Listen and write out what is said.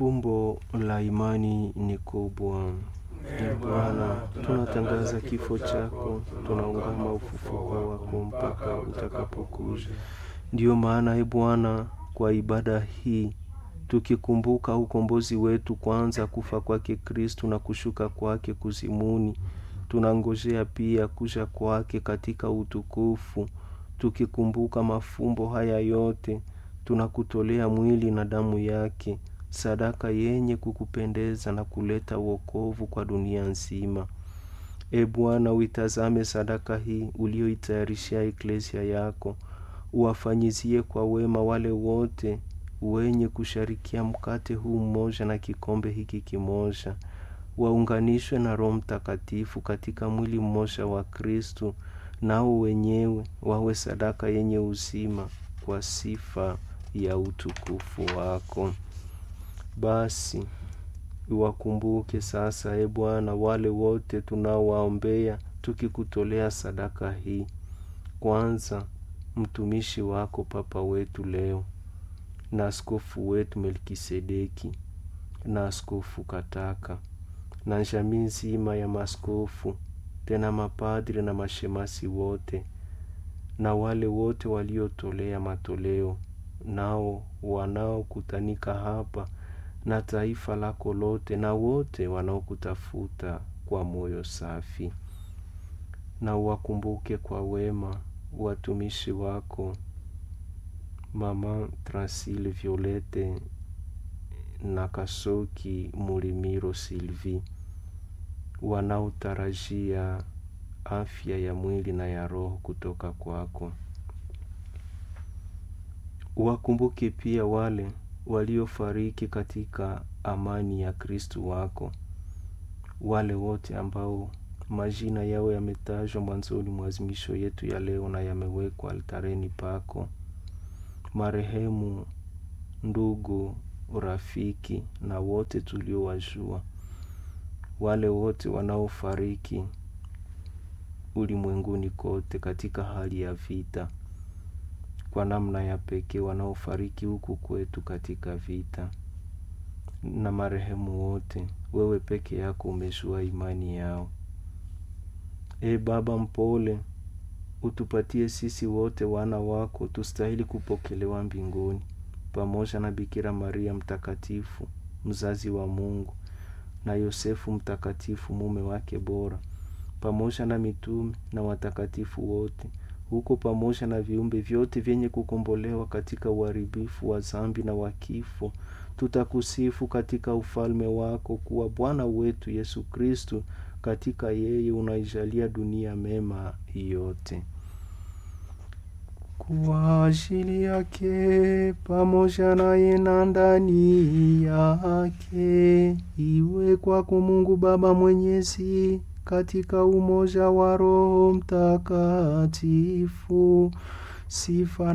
Fumbo la imani ni kubwa. Ee Bwana, tunatangaza kifo chako, tunaungama ufufuko wako mpaka utakapokuja. Ndiyo maana, e Bwana, kwa ibada hii tukikumbuka ukombozi wetu, kwanza kufa kwake Kristu na kushuka kwake kuzimuni, tunangojea pia kuja kwake katika utukufu. Tukikumbuka mafumbo haya yote, tunakutolea mwili na damu yake, sadaka yenye kukupendeza na kuleta wokovu kwa dunia nzima. E Bwana, uitazame sadaka hii ulioitayarishia eklesia yako, uwafanyizie kwa wema wale wote wenye kusharikia mkate huu mmoja na kikombe hiki kimoja, waunganishwe na Roho Mtakatifu katika mwili mmoja wa Kristu, nao wenyewe wawe sadaka yenye uzima kwa sifa ya utukufu wako. Basi uwakumbuke sasa, e Bwana, wale wote tunaowaombea tukikutolea sadaka hii. Kwanza mtumishi wako Papa wetu leo na askofu wetu Melkisedeki na askofu Kataka na jamii nzima ya maskofu, tena mapadri na mashemasi wote na wale wote waliotolea matoleo, nao wanaokutanika hapa na taifa lako lote, na wote wanaokutafuta kwa moyo safi. Na uwakumbuke kwa wema watumishi wako Mama Transile Violete na Kasoki Mulimiro Silvi wanaotarajia afya ya mwili na ya roho kutoka kwako. Uwakumbuke pia wale waliofariki katika amani ya Kristu wako, wale wote ambao majina yao yametajwa mwanzoni mwa azimisho yetu ya leo na yamewekwa altareni pako, marehemu ndugu, rafiki na wote tuliowajua, wale wote wanaofariki ulimwenguni kote katika hali ya vita, kwa namna ya pekee wanaofariki huku kwetu katika vita, na marehemu wote, wewe peke yako umejua imani yao. E Baba mpole, utupatie sisi wote wana wako tustahili kupokelewa mbinguni pamoja na Bikira Maria mtakatifu mzazi wa Mungu na Yosefu mtakatifu mume wake bora pamoja na mitume na watakatifu wote huko pamoja na viumbe vyote vyenye kukombolewa katika uharibifu wa zambi na wa kifo, tutakusifu katika ufalme wako kuwa Bwana wetu Yesu Kristu. Katika yeye unaijalia dunia mema yote. Kwa ajili yake pamoja naye na ndani yake, iwe kwako Mungu Baba Mwenyezi, katika umoja wa Roho Mtakatifu, sifa